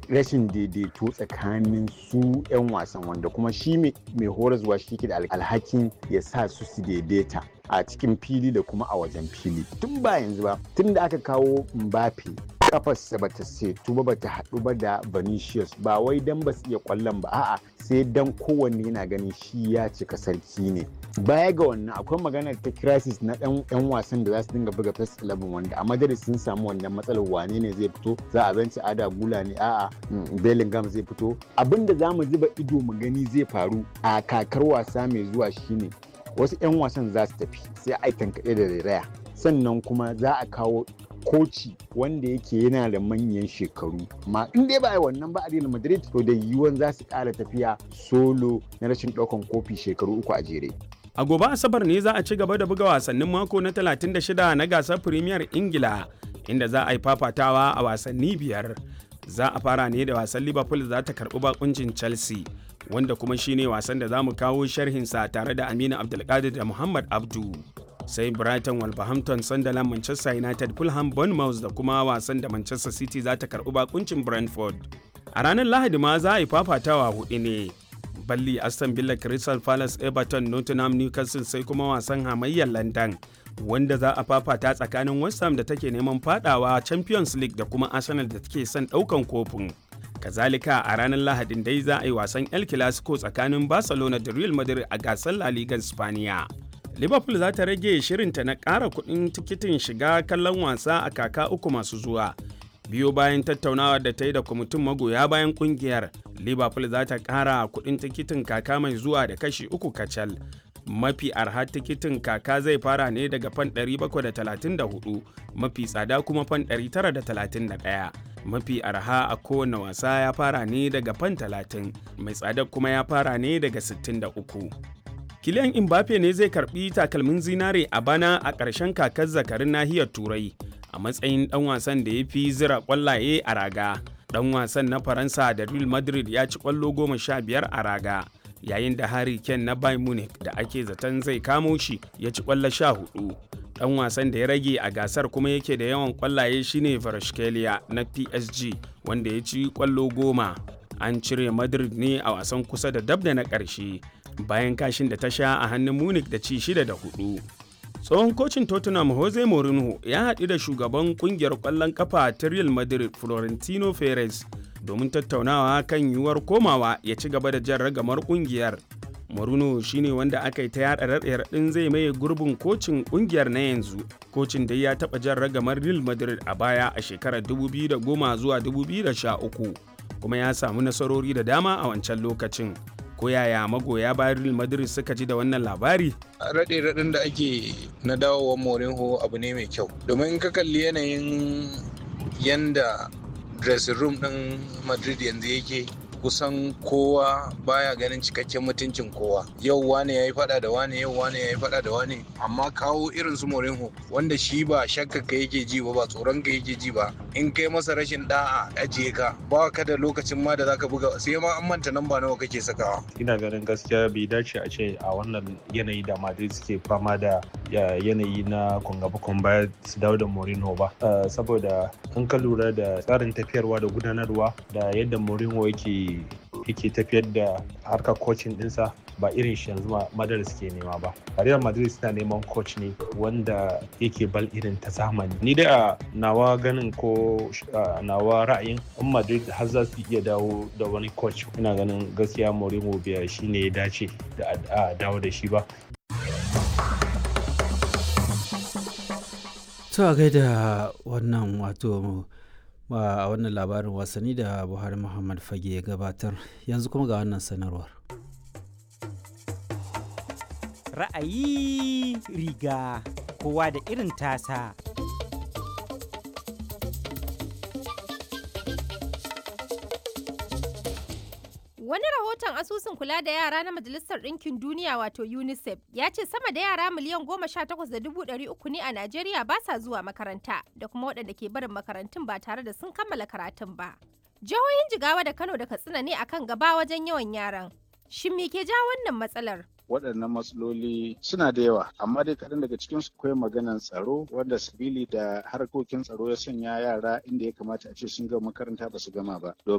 rashin daidaito tsakanin su 'yan wasan wanda kuma shi mai horaswa shi ke da alhakin ya sa su su daidaita a cikin fili da kuma a wajen fili tun ba yanzu ba tun da aka kawo mbappe kafarsa bata setu ba bata haɗu ba da Vinicius ba wai dan ba su iya kwallon ba a'a sai dan kowanne yana ganin shi ya cika sarki ne baya ga wannan akwai magana ta crisis na ɗan yan wasan da za su dinga buga first 11 wanda a madrid sun samu wannan matsalar wane ne zai fito za a benci ada gula ne a'a bellingham zai fito abinda za mu zuba ido mu gani zai faru a kakar wasa mai zuwa shine wasu 'yan wasan za su tafi sai a tankaɗe da rairaya sannan kuma za a kawo koci wanda yake yana da manyan shekaru ma in dai ba a wannan ba a Real Madrid to da yiwuwan za su ƙara tafiya solo na rashin ɗaukan kofi shekaru uku a jere. A gobe Asabar ne za a ci gaba da buga wasannin mako na 36 na gasar Premier Ingila inda za a yi fafatawa a wasanni biyar. Za a fara ne da wasan Liverpool za ta karɓi bakuncin Chelsea wanda kuma shine wasan da za mu kawo sharhinsa tare da Aminu Abdulkadir da Muhammad Abdu. sai brighton wolverhampton sunderland manchester united fulham bournemouth da kuma wasan da manchester city za ta karbi bakuncin brentford a ranar lahadi ma za a yi fafatawa hudu ne balli aston villa crystal palace everton nottingham newcastle sai kuma wasan hamayyar london wanda za a fafata tsakanin west ham da take neman fadawa champions league da kuma arsenal da take son daukan kofin kazalika a ranar lahadin dai za a yi wasan el clasico tsakanin barcelona da real madrid a gasar la liga spaniya liverpool za ta rage shirinta na ƙara kuɗin tikitin shiga kallon wasa a kaka uku masu zuwa biyo bayan tattaunawa da ta yi da kwamitin magoya bayan kungiyar liverpool za ta ƙara kuɗin tikitin kaka mai zuwa da kashi uku kacal mafi arha tikitin kaka zai fara ne daga fan 734 mafi tsada kuma fan 931 mafi arha a kowane wasa ya fara ne daga fan 30 mai tsada kuma ya fara ne daga 63 Kylian Mbappe ne zai karbi takalmin zinare a bana a ƙarshen kakar zakarin nahiyar Turai a matsayin ɗan wasan da ya fi zira ƙwallaye a raga. Ɗan wasan na Faransa da Real Madrid ya ci ƙwallo goma sha biyar a raga, yayin da Harry Kane na Bayern Munich da ake zaton zai kamo shi ya ci ƙwallo sha hudu. Ɗan wasan da ya rage a gasar kuma yake da yawan ƙwallaye shine Varashkelia na PSG wanda ya ci ƙwallo goma. An cire Madrid ne a wasan kusa da dab da na ƙarshe. bayan kashin da ta sha a hannun munich da ci shida da hudu tsohon kocin tottenham jose mourinho ya haɗu da shugaban kungiyar ƙwallon kafa ta real madrid florentino perez domin tattaunawa kan yiwuwar komawa ya ci gaba da jan ragamar kungiyar Mourinho shine wanda aka yi ta yada raɗe-raɗin zai maye gurbin kocin kungiyar na yanzu kocin da ya taɓa jan ragamar real madrid a baya a shekarar 2010 zuwa 2013 kuma ya samu nasarori da dama a wancan lokacin ko yaya magoya bayan Real Madrid suka ji da wannan labari? Raɗe raɗin da ake na dawowar Mourinho abu ne mai kyau. Domin in ka kalli yanayin yanda dressing room ɗin Madrid yanzu yake kusan kowa baya ganin cikakken mutuncin kowa yau wane ya yi fada da wane yau wane ya yi fada da wane amma kawo irin su Mourinho wanda shi ba shakka ka yake ji ba ba tsoron ka yake ji ba in kai masa rashin da'a ajiye ka ba ka da lokacin ma da zaka buga sai ma an manta namba nawa kake sakawa ina ganin gaskiya bai dace a ce a wannan yanayi da Madrid suke fama da yanayi na kungaba baya su dawo da Mourinho ba saboda in ka lura da tsarin tafiyarwa da gudanarwa da yadda Mourinho yake yake tafiyar da harkar coaching dinsa ba irin shi yanzu Madrid suke nema ba. Real Madrid suna neman coach ne wanda yake bal irin ta zamani. Ni dai a nawa ganin ko nawa ra'ayin in Madrid har za su iya dawo da wani coach ina ganin gaskiya Mourinho biya shi ne ya dace da a dawo da shi ba. To a gaida wannan wato a wannan labarin wasanni da buhari muhammad fage ya gabatar yanzu kuma ga wannan sanarwar ra'ayi riga kowa da irin tasa Wani rahoton asusun kula da yara na Majalisar Ɗinkin Duniya wato UNICEF ya ce sama da yara miliyan goma sha takwas da dubu ɗari uku ne a Najeriya ba sa zuwa makaranta da kuma waɗanda ke barin makarantun ba tare da sun kammala karatun ba. Jihohin Jigawa da Kano da Katsina ne akan gaba wajen yawan yaran. Shin me ke ja wannan matsalar? waɗannan matsaloli suna da yawa amma dai kaɗan daga cikin su akwai maganan tsaro wanda sabili da harkokin tsaro ya sanya yara inda ya kamata a ce sun gama makaranta ba su gama ba